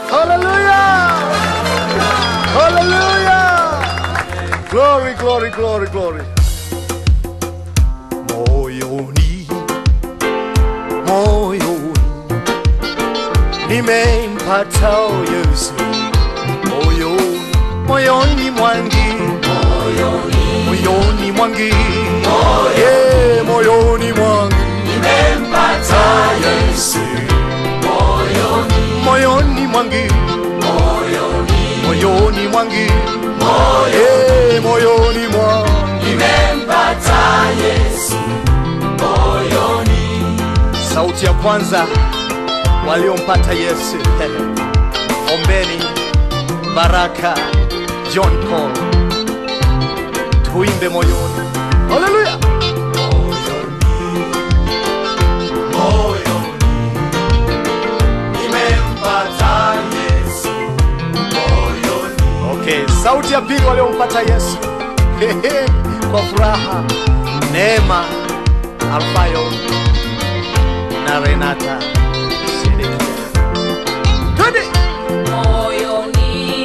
Hallelujah! Hallelujah! Glory, glory, glory, glory. Moyoni, moyoni, nimempata Yesu. Moyoni, moyoni mwangi, moyoni mwangi, yeah, moyoni mwangi, nimempata Yesu. Moyoni mwangi, moyoni mwangi, eh, moyoni mwangi, sauti ya kwanza waliompata Yesu. Ombeni Baraka John Paul, tuimbe moyoni. Haleluya! Okay, sauti ya pili waliompata Yesu Hehe, kwa furaha, Neema Alfayo na Renata Sedekia. Twende! Moyoni,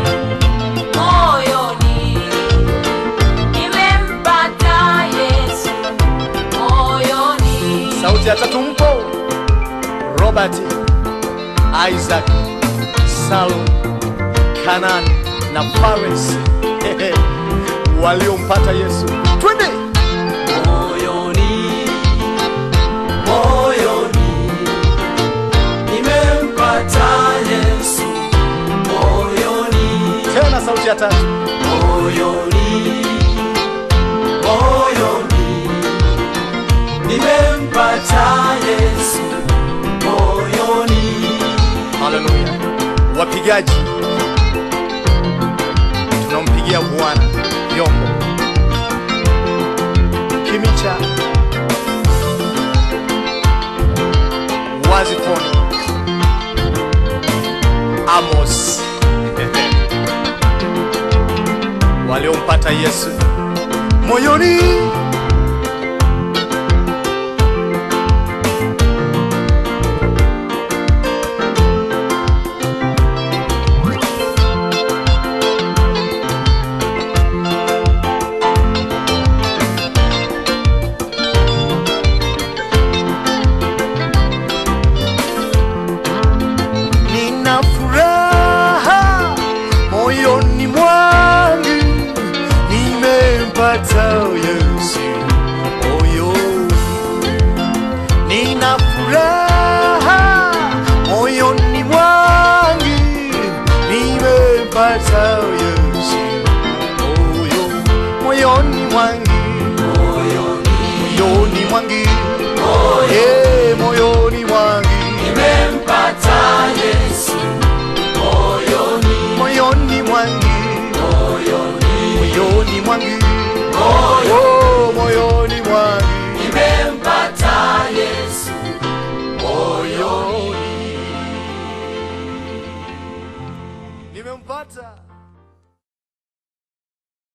moyoni, nimempata Yesu. Moyoni, Sauti ya tatu mpo Robert, Isaac, Salum, Kanan na Fares Hehe, waliompata Yesu. Twende! moyoni moyoni nimempata Yesu moyoni Tena sauti ya tatu. moyoni moyoni nimempata Yesu moyoni Haleluya. Wapigaji, tunampigia Bwana vyombo. Kimicha, Wazifoni, Amos waliompata Yesu moyoni. Nina furaha moyoni mwangu, nimempata Yesu moyoni. Nina furaha moyoni mwangu, nimempata Yesu moyoni, moyoni mwangu, moyoni mwangu, yeah.